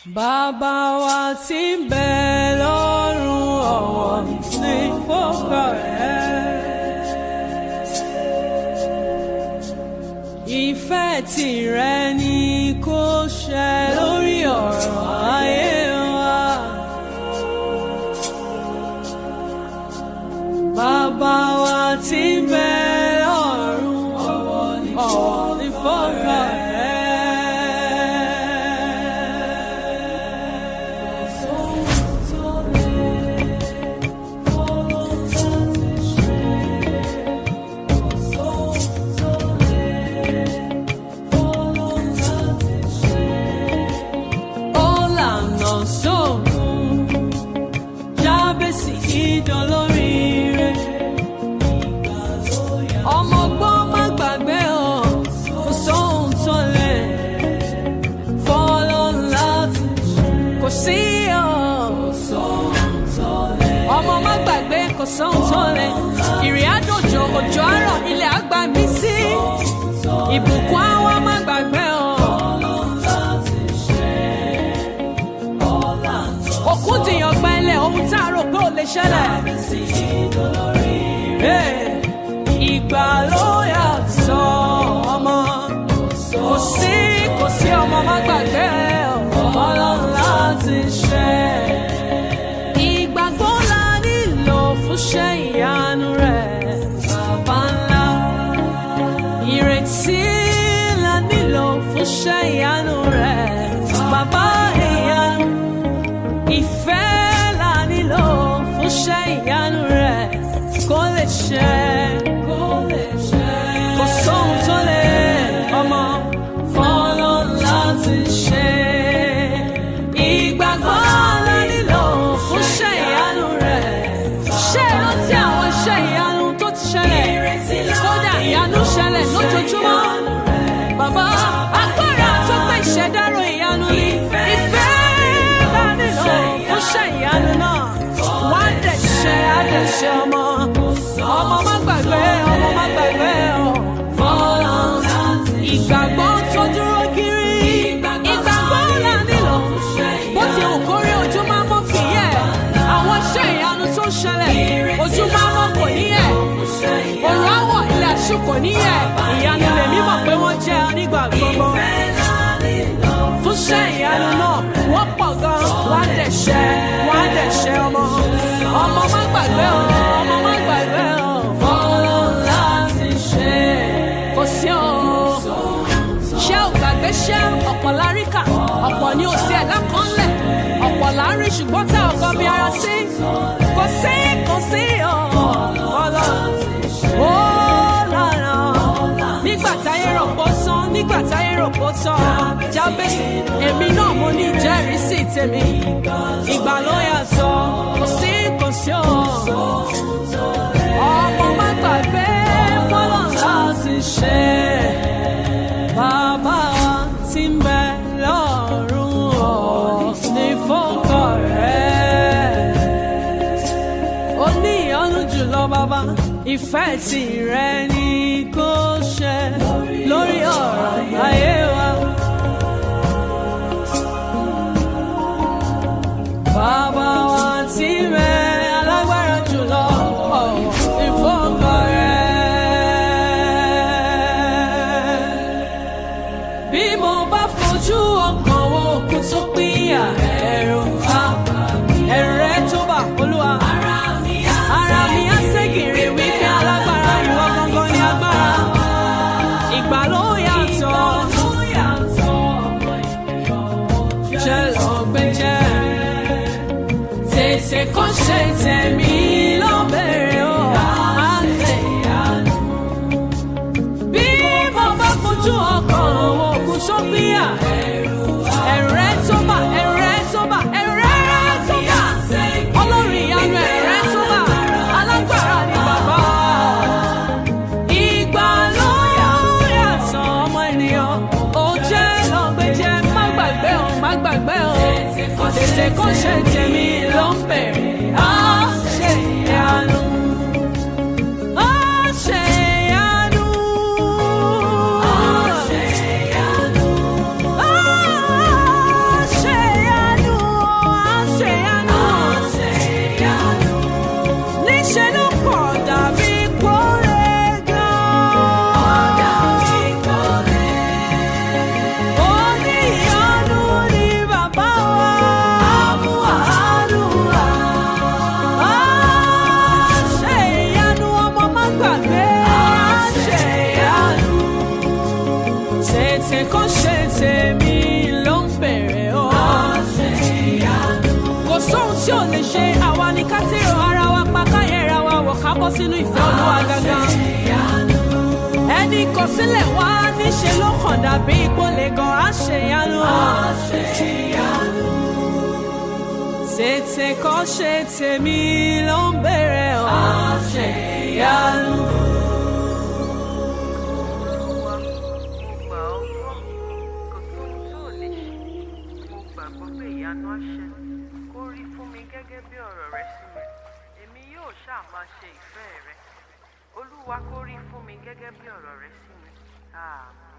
Bàbá wa tí ń bẹ lọ́run ọ̀wọ̀ ní fọ́kọ rẹ̀. Ìfẹ́ tìrẹ ni kó ṣẹ lórí ọ̀rọ̀ ayé wa. Bàbá wa tí ń bẹ lọ́run ọ̀wọ̀ ní fọ́kọ rẹ̀. Ọ̀làna sóògùn Jábèsì ìdánlóríire. Ọmọ ọgbọ́n má gbàgbé o, kò sóhun tó lè fọ́lọ́ láti kò sí o. Ọmọ má gbàgbé kò sóhun tó lè. Ìrìn àdójò òjò àárọ̀ ilẹ̀ àgbà mí sí. Ìbùkún àwọn má gbàgbé o. Òkun dìyàn gbẹ́lẹ̀ ohun tá a rò pé ò lè ṣẹlẹ̀. Hey, Ìgbà ló yàtọ̀ ọmọ. Kò sí kò sí ọmọ má gbàgbé ọlọ́run láti ṣe. Ìgbàgbọ́ la nílò fún ṣẹ́ ìyanu rẹ̀ bàbá ńlá. Ìrètí la nílò fún ṣẹ́ ìyanu rẹ̀ bàbá ìyanu. Ìfẹ́ la nílò fún ṣẹ́ ìyanu rẹ̀ kó lè ṣẹ. Kó lè ṣẹ. Kò sóhun tó lè ọmọ fọ́lọ́ láti ṣe. Ìgbàgbọ́ la nílò fún ṣẹ́ ìyanu rẹ̀. Ṣé ìrántí àwọn iṣẹ́ ìyanu tó ti ṣẹlẹ̀? Kódà ìyanu ṣẹlẹ̀ lójoojúmọ́. Bàbá agbára tó pé ìṣẹ̀dárò ìyanu ni. Ìfẹ́ la nílò fún ṣẹ́ ìyanu náà. Wá dẹ̀ ṣe á dẹ̀ ṣe ọmọ. Ọmọ má gbàgbé, ọmọ má gbàgbé o. Fọ́lọ́ ìgbàgbọ́ tó dúró kiri. Ìgbàgbọ́ la nílò. Bó ti wù kórí ojú máa mọ́ kì í yẹ̀. Àwọn iṣẹ́ ìyanu tó ń ṣẹlẹ̀. Ojú máa mọ́ kò ní yẹ̀. Òrùn àwọ̀ ilẹ̀ àṣù kò ní yẹ̀. Ìyanu lèmi mọ̀ pé wọ́n jẹ́ nígbà gbogbo. Fún iṣẹ́ ìyanu náà, wọ́n pọ̀ gan. Wọ́n á dẹ̀ ṣẹ, wọ́n á dẹ̀ ṣẹ ọmọ. Ọmọ má gbàgbé o, ọmọ má gbàgbé o. Fọ́lọ́ láti ṣe. Kò sí o ṣé ò gbàgbé ṣé ọ̀pọ̀ láríkà ọ̀pọ̀ ni ò sí ẹ̀dá kan lẹ̀ ọ̀pọ̀ lárí ṣùgbọ́n tá ọkọ bí ara sí kò sí kò sí ọ̀ọ́lọ́ ó lára nígbà táyé rò pó tán nígbà táyé rò pó tán jábèsì èmi náà mo ní ìjẹ́rìísí tèmi ìgbà ló yàtọ̀ kò sí kò sí ọ̀ ọmọ má gbàgbé fọlọ́ láti ṣe bàbá wa tí ń bẹ lọ́run ọ̀ ní fọ́kọ rẹ̀. ó ní ìyọ́nú jùlọ bàbá ìfẹ́ tìrẹ ni kó ṣẹ lórí ọ̀rọ̀ ayé wa. Bàbá wa tí ń bẹ alágbára jùlọ ọ̀ ní fọ́kọ rẹ̀ bí mo bá fojú ọkàn wo òkú tó pínyà ẹ̀rù á ẹ̀rù rẹ̀ tó bà olúwa. ara mi á ségèrè wípé alágbára ìwọ gangan ni agbára. ìgbà ló yàtọ̀ jẹ́ lọ́gbẹ́jẹ́ tètè kó ṣe tẹ̀mí lọ́bẹ̀rẹ̀ o. á lè yànú bí mo bá fojú ọkàn àwọn òkú tó gbéyà ẹ̀rù rẹ̀ tó bà ẹ̀rù rẹ̀ tó bà ẹ̀rù rẹ̀ tó bà ọlọ́run ìyanu ẹ̀rù rẹ̀ tó bà alágbára ni bàbá. ìgbà ló yàtọ̀ ọmọ ènìyàn ó jẹ́ lọ́gbẹ́jẹ́ má gbàgbé o má gbàgbé o tètè kó ṣe tèmi ló ń bẹ̀rẹ̀ á ṣe ìyanu. Á ṣe ìyanu. Á ṣe ìyanu. Á ṣe ìyanu. tètè kó ṣe tèmi ló ń bèrè o. kò sóhun tí ò lè ṣe àwa ni ká tèrò ara wa pa káyẹ̀ra wa wọ̀ ká bọ́ sínú ìfẹ́ olúwa gangan. ẹni kò sílẹ̀ wá níṣe ló kàn dàbí ìpolè gan àṣeyanu. tètè kó ṣe tèmi ló ń bèrè o. àṣeyanu. Olúwa, mo gbà ọ́ gbọ́ kò sóhun tí ò lè ṣe mo gbàgbọ́ pé ìyanu á ṣẹ kó rí fún mi gẹ́gẹ́ bí ọ̀rọ̀ rẹ sí mi èmi yóò ṣáà máa ṣe ìfẹ́ rẹ olúwa kó rí fún mi gẹ́gẹ́ bí ọ̀rọ̀ rẹ sí mi àmín.